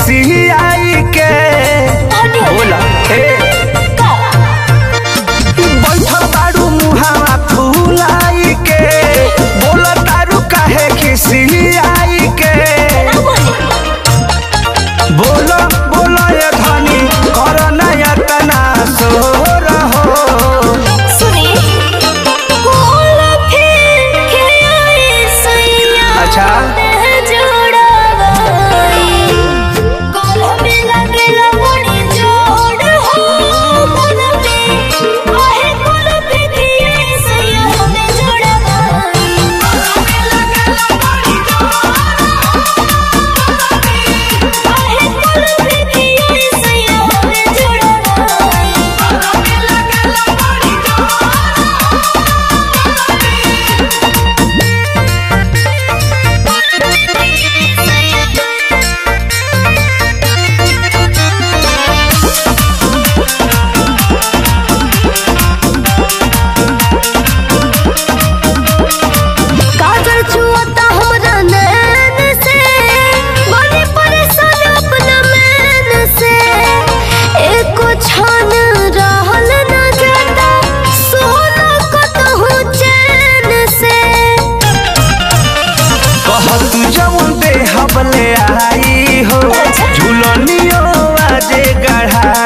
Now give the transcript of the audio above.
खिसियाई के बोला ए बैठल बारू मुहावा फुलाई के बोला तारू काहे खिसियाई के बोलो बोलो ये धनी कर नया तना सो रहो अच्छा काजल छुअता हमरा नैन से बड़ी परेशान अपना मैन से एको छान रहल न जाता सोना कतहु चैन से कह तू जवन दे हमले आई हो झूलनियो आजे गढ़ाई